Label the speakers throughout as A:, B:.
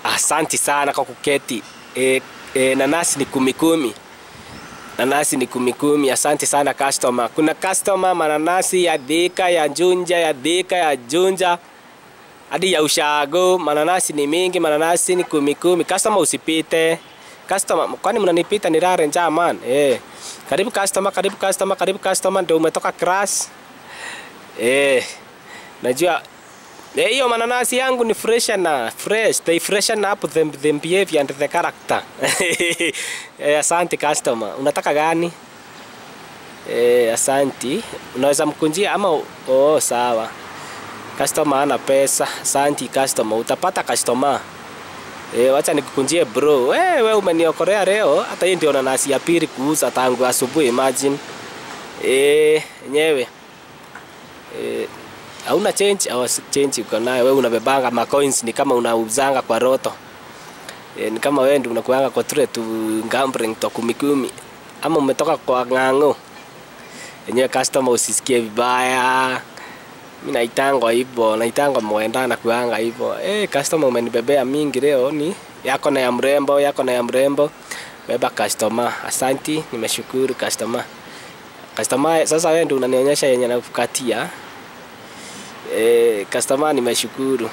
A: Asanti sana kwa kuketi. E, e, nanasi ni kumi kumi. Nanasi ni kumi kumi. Asante sana customer. Kuna customer mananasi ya Thika, ya Junja, ya Thika, ya Junja hadi ya Ushago. Mananasi ni mingi, mananasi ni kumi kumi. Customer usipite. Customer, kwani mnanipita ni rare njaa man. Eh. Karibu customer, karibu customer, karibu customer ndio umetoka class. Eh. Najua Eh, hiyo mananasi yangu ni fresh na fresh. They freshen up the, the behavior and the character. eh, asante customer. Unataka gani? Eh, asanti. Unaweza mkunjia ama oh, sawa. Customer ana pesa. Asanti customer. Utapata customer. Eh, wacha nikukunjie bro. Eh, wewe umeniokorea leo. Hata hii ndio nanasi ya pili kuuza tangu asubuhi imagine. Eh, nyewe. Eh, hauna change au change uko nayo wewe unabebanga ma coins ni kama unauzanga kwa roto e, ni kama wewe ndio unakuanga kwa tule tu gambling to kumi kumi ama umetoka kwa ng'ang'o yenyewe customer usisikie vibaya mimi naitangwa hivyo naitangwa mwenda na kuanga hivyo eh customer umenibebea mingi leo ni yako na ya mrembo yako na ya mrembo beba customer asanti nimeshukuru customer customer sasa wewe ndio unanionyesha yenye nakukatia Eh, customer nimeshukuru.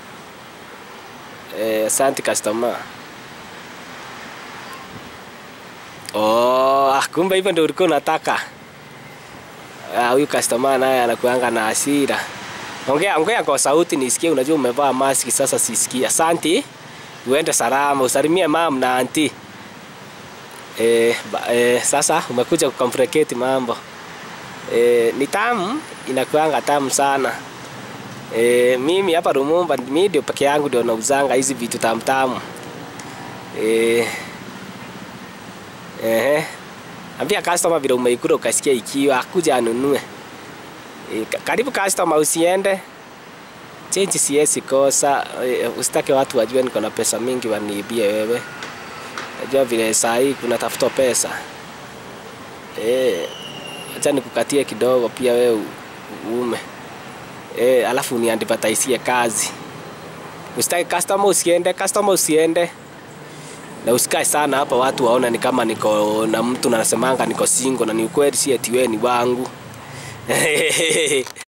A: Eh, asante customer. Oh, ah, kumbe hivyo ndio ulikuwa unataka. Ah, huyu customer naye anakuanga na hasira. Ongea ongea kwa sauti nisikie, unajua umevaa maski sasa sisikie. Asante. Uende salama, usalimie mam na anti. Eh, ba, eh, sasa umekuja kucomplicate mambo. Eh, ni tamu, inakuanga tamu sana. E, mimi hapa Rumumba mimi ndio peke yangu ndio nauzanga hizi vitu tamtamu. Eh. Eh. Ambia customer vile umeikula ukasikia ikiwa akuja anunue. E, karibu customer usiende. Change siwezi kosa. E, usitake watu wajue niko na pesa mingi waniibie wewe. Najua vile saa hii kuna tafuta pesa. Eh. Acha nikukatie kidogo pia wewe uume. Eh, alafu uniadvertisie kazi. Usitaki customer usiende, customer usiende. Na usikae sana hapa watu waona ni kama niko na mtu na nasemanga niko single na ni ukweli si eti wewe ni wangu.